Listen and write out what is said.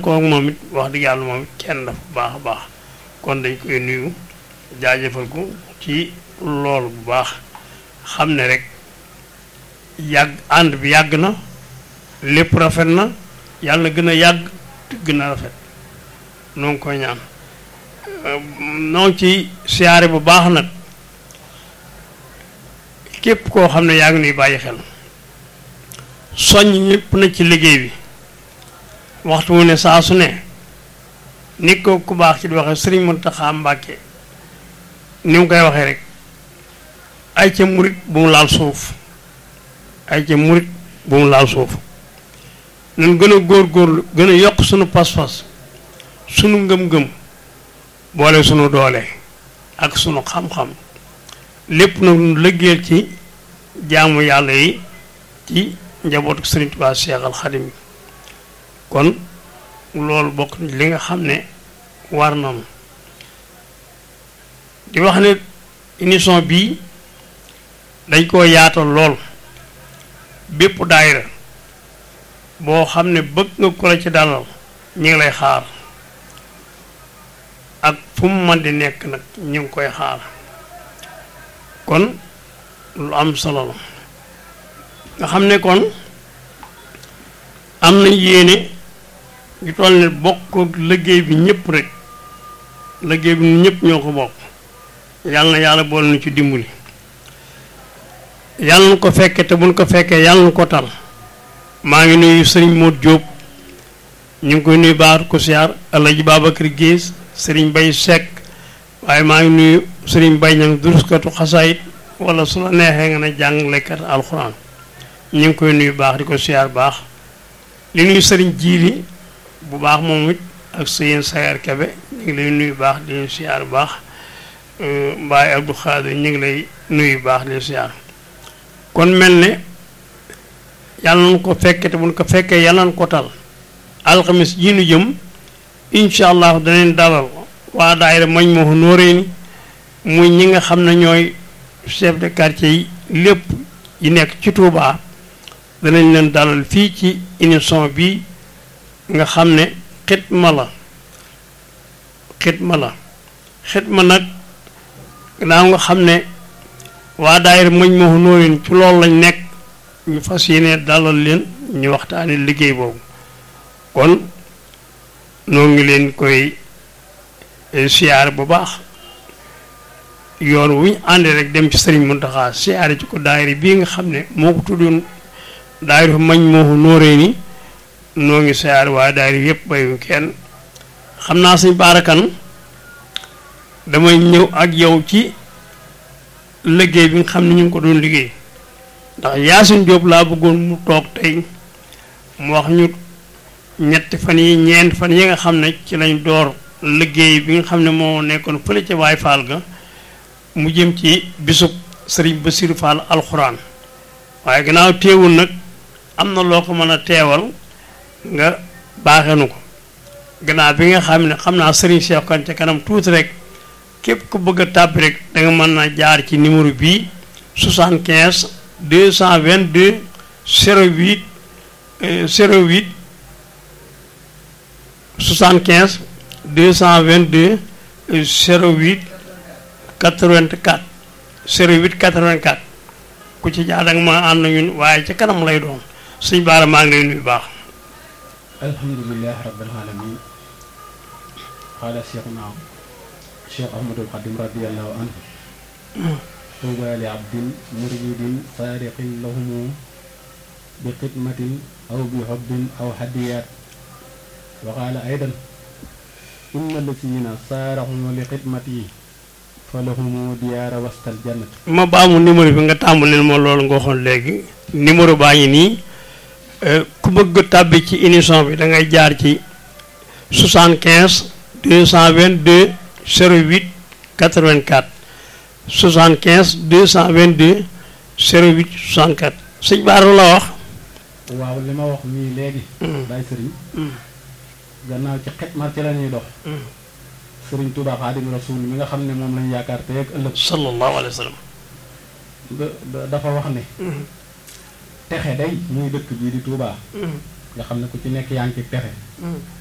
kooku moom it wax dëgg yàlla moom it kenn dafa baax a baax kon dañ koy nuyu jaajëfal ko ci loolu bu baax xam ne rek yàgg ànd bi yàgg na lépp rafet na yàlla na gën a yàgg te gën a rafet noo ngi koy ñaan noo ngi ci siyaare bu baax nag képp koo xam ne yaa ngi nuy bàyyi xel soññ ñëpp na ci liggéey bi waxtu wu ne saa su ne nit ko ku baax ci di waxe sëriñ Muntaxa Mbàkke ni mu koy waxee rek ay ca murit bu mu laal suuf ay ca murit bu mu laal suuf nun gën a góor-góorlu gën a yokk sunu pas-pas sunu ngëm-ngëm boole sunu doole ak sunu xam-xam lépp nag nu lëggeel ci jaamu yàlla yi ci njabootu Sëriñ Tuubaa Cheikh Al Xadim kon loolu bokk na li nga xam ne war nañu di wax ne émission bii dañ koo yaatal lool bépp daayira boo xam ne bëgg nga ko la ci dalal ñu ngi lay xaar ak fu mu mën di nekk nag ñu ngi koy xaar kon lu am solo la nga xam ne kon am na yéene ñu toll ne bokk liggéey bi ñëpp rek liggéey bi ñëpp ñoo ko bokk yàlla na yàlla boole nu ci dimbali yàlla na ko fekke te buñ ko fekkee yàlla na ko tal maa ngi nuyu sëriñ Modou Diop ñu ngi koy nuyu baax ko siyaar Alaji Babacar Guèye sëriñ Bay Seck waaye maa ngi nuyu sëriñ Bay ñang duruskatu xasaayit wala su la neexee nga ne jàngalekat alxuraan ñu ngi koy nuyu baax di ko siyaar baax li nuyu sëriñ jiili bu baax moom it ak sëyeen sayar kebe ñu ngi lay nuyu baax di leen siyaar baax Mbaye Abdou Khadir ñu ngi lay nuyu baax di leen siyaar kon mel ne yàlla nañ ko fekke te buñ ko fekkee yàlla nañ ko tal alxamis yi nu jëm incha allah danañ dalal waa daayira mañ moo nóoree ni muy ñi nga xam ne ñooy chef de quartier yi lépp yi nekk ci Touba danañ leen dalal fii ci émission bi nga xam ne xitma la xitma la xitma nag gannaaw nga xam ne waa daayira mañ moo nóoree ci loolu lañ nekk ñu fas yéene dalal leen ñu waxtaane liggéey boobu kon noo ngi leen koy siyaare bu baax yoon wu ñu àndee rek dem ci sëriñ Muntaxa siyaare ci ko daayira bii nga xam ne moo ko tuddoon daayira fa mañ moo nóoree ni noo ngi siyaare waaye daayira yëpp bayu kenn xam naa suñ baarakan damay ñëw ak yow ci liggéey bi nga xam ne ñu ngi ko doon liggéey ndax Yaasin Jóob laa bëggoon mu toog tey mu wax ñu ñetti fan yi ñeent fan yi nga xam ne ci lañ door liggéey bi nga xam ne moo nekkoon fële ca Baay Faal ga mu jëm ci bisub sëriñ Basiru Faal alxuraan waaye gannaaw teewul nag am na loo ko mën a teewal nga baaxenu ko gannaaw bi nga xam ne xam naa sëriñ Cheikh Kan ca kanam tuuti rek képp ku bëgg a tàbbi rek da nga mën na jaar ci numéro bii 75 222 08 08 75 222 08 84 08 84 ku ci jaar ak ma ànd ñun waaye ca kanam lay doon suñ baara maa ngi lay nuyu baax alhamdulilah rabbil alamin qaala cheikhuna cheikh ahmadul xadim radiallahu anhu tuuba li abdin muridin saariqin lahumu bi xidmatin aw bi hobbin aw hadiyaat wa qaala aydan inna lasina saaraxumu li xidmati fa lahumu diyaara wastal jannat ma baamu numéro bi nga tàmbalil ma loolu nga waxoon léegi numéro baa ngi nii ku bëgg tàbbi ci émission bi da ngay jaar ci 75 222 08 84 75 222 08 64 sëñ Baara la wax. waaw li ma wax nii léegi daay sëriñ gannaaw ci xetmar ci la ñuy dox sëriñ Tuubaa Xaadim Rasuul mi nga xam ne moom lañ yaakaar te ak ëllëg sallallahu alayhi wa sallam. da- dafa wax ne texe day muy dëkk bii di Tuubaa nga xam ne ku ci nekk yaa ngi ci texe